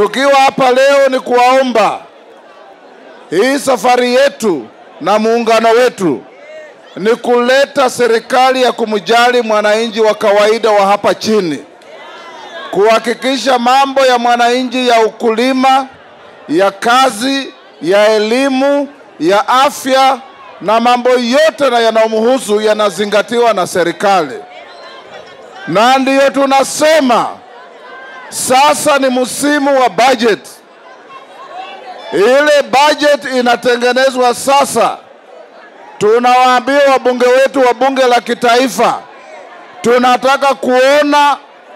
Tukiwa hapa leo ni kuwaomba hii safari yetu na muungano wetu ni kuleta serikali ya kumjali mwananchi wa kawaida wa hapa chini, kuhakikisha mambo ya mwananchi ya ukulima, ya kazi, ya elimu, ya afya na mambo yote na yanayomhusu yanazingatiwa na serikali, na ndiyo tunasema sasa ni msimu wa budget. Ile budget inatengenezwa sasa. Tunawaambia wabunge wetu wa bunge la kitaifa, tunataka kuona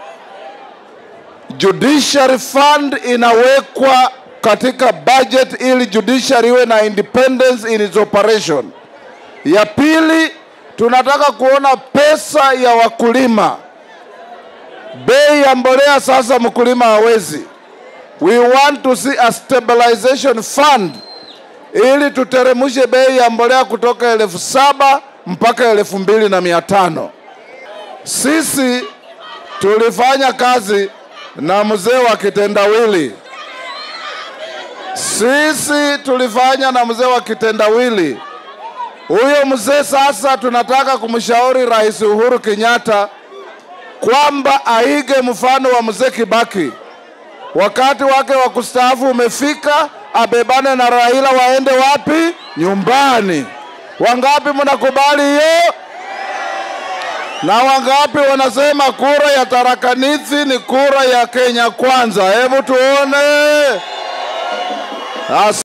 judiciary fund inawekwa katika budget ili judiciary iwe na independence in its operation. Ya pili, tunataka kuona pesa ya wakulima. Bei ya mbolea sasa mkulima hawezi. We want to see a stabilization fund ili tuteremshe bei ya mbolea kutoka elfu saba mpaka elfu mbili na mia tano. Sisi tulifanya kazi na mzee wa kitendawili, sisi tulifanya na mzee wa kitendawili. Huyo mzee sasa tunataka kumshauri Rais Uhuru Kenyatta kwamba aige mfano wa mzee Kibaki. Wakati wake wa kustaafu umefika, abebane na Raila waende wapi? Nyumbani. Wangapi mnakubali hiyo? Na wangapi wanasema kura ya tarakanithi ni kura ya Kenya kwanza? Hebu tuone. As